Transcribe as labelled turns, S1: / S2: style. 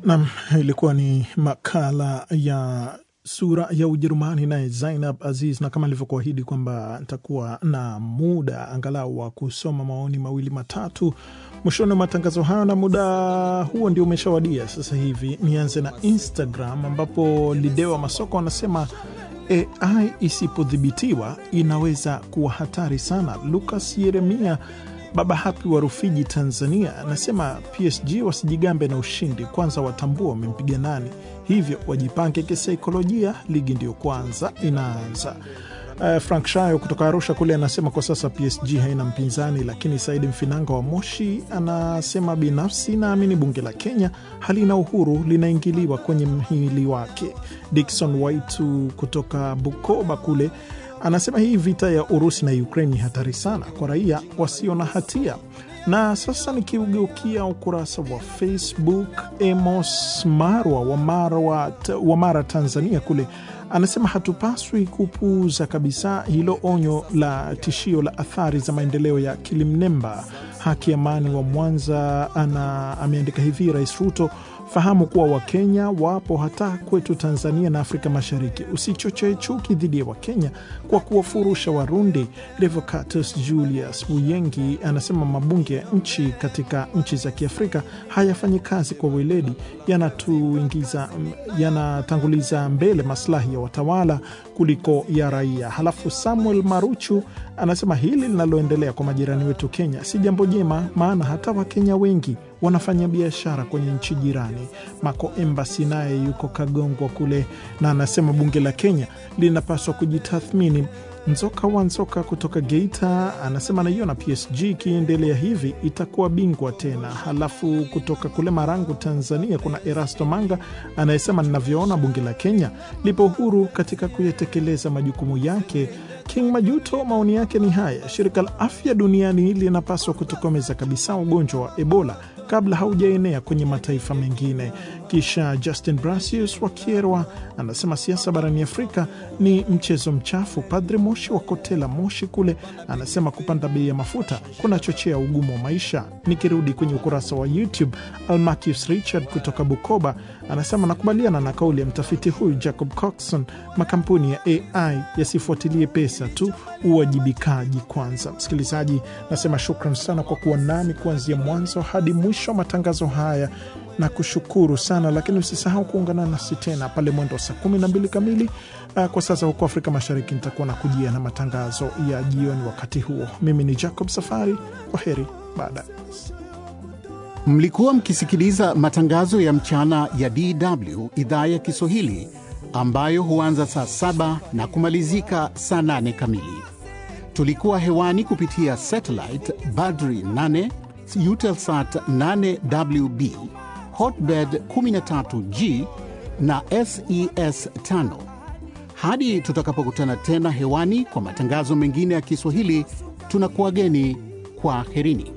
S1: Nam, ilikuwa ni makala ya sura ya Ujerumani naye Zainab Aziz, na kama nilivyokuahidi kwamba nitakuwa na muda angalau wa kusoma maoni mawili matatu mwishoni wa matangazo hayo, na muda huo ndio umeshawadia sasa hivi. Nianze na Instagram ambapo Lidewa Masoko anasema AI isipodhibitiwa inaweza kuwa hatari sana. Lucas Yeremia Baba Hapi wa Rufiji, Tanzania, anasema PSG wasijigambe na ushindi, kwanza watambua wamempiga nani, hivyo wajipange kisaikolojia, ligi ndiyo kwanza inaanza. Uh, Frank Shayo kutoka Arusha kule anasema kwa sasa PSG haina mpinzani, lakini Saidi Mfinanga wa Moshi anasema binafsi naamini bunge la Kenya halina uhuru, linaingiliwa kwenye mhimili wake. Dikson Waitu kutoka Bukoba kule anasema hii vita ya Urusi na Ukraine ni hatari sana kwa raia wasio na hatia. Na sasa nikiugeukia ukurasa wa Facebook, Emos Marwa wa Mara, wa Mara Tanzania kule anasema hatupaswi kupuuza kabisa hilo onyo la tishio la athari za maendeleo ya kilimnemba. Haki Amani wa Mwanza ana ameandika hivi: Rais Ruto, fahamu kuwa Wakenya wapo hata kwetu Tanzania na Afrika Mashariki. Usichochee chuki dhidi ya Wakenya kwa kuwafurusha Warundi. Revocatus Julius Buyengi anasema mabunge ya nchi katika nchi za Kiafrika hayafanyi kazi kwa weledi, yanatuingiza yanatanguliza mbele maslahi ya watawala kuliko ya raia. Halafu Samuel Maruchu anasema hili linaloendelea kwa majirani wetu Kenya si jambo jema, maana hata Wakenya wengi wanafanya biashara kwenye nchi jirani. Mako Embasi naye yuko Kagongwa kule na anasema bunge la Kenya linapaswa kujitathmini. Nzoka wa Nzoka kutoka Geita anasema naiona PSG ikiendelea hivi itakuwa bingwa tena. Halafu kutoka kule Marangu, Tanzania, kuna Erasto Manga anayesema ninavyoona bunge la Kenya lipo huru katika kuyatekeleza majukumu yake. King Majuto maoni yake ni haya: shirika la afya duniani linapaswa kutokomeza kabisa ugonjwa wa Ebola kabla haujaenea kwenye mataifa mengine. Kisha Justin Brasius wa Kierwa anasema siasa barani Afrika ni mchezo mchafu. Padre Moshi wa Kotela Moshi kule anasema kupanda bei ya mafuta kunachochea ugumu wa maisha. Nikirudi kwenye ukurasa wa YouTube, Almacius Richard kutoka Bukoba anasema nakubaliana na kauli ya mtafiti huyu Jacob Coxon, makampuni ya AI yasifuatilie pesa tu, uwajibikaji kwanza. Msikilizaji, nasema shukran sana kwa kuwa nami kuanzia mwanzo hadi mwisho wa matangazo haya na kushukuru sana lakini usisahau kuungana nasi tena pale mwendo wa saa kumi na mbili kamili uh, kwa sasa huko Afrika Mashariki. Nitakuwa na kujia na matangazo ya jioni wakati huo. Mimi ni Jacob Safari, kwa heri baadaye.
S2: Mlikuwa mkisikiliza matangazo ya mchana ya DW idhaa ya Kiswahili ambayo huanza saa saba na kumalizika saa nane kamili. Tulikuwa hewani kupitia satellite Badri 8 Eutelsat 8WB Hotbird 13G na SES 5. Hadi tutakapokutana tena hewani kwa matangazo mengine ya Kiswahili, tunakuwageni kwa herini.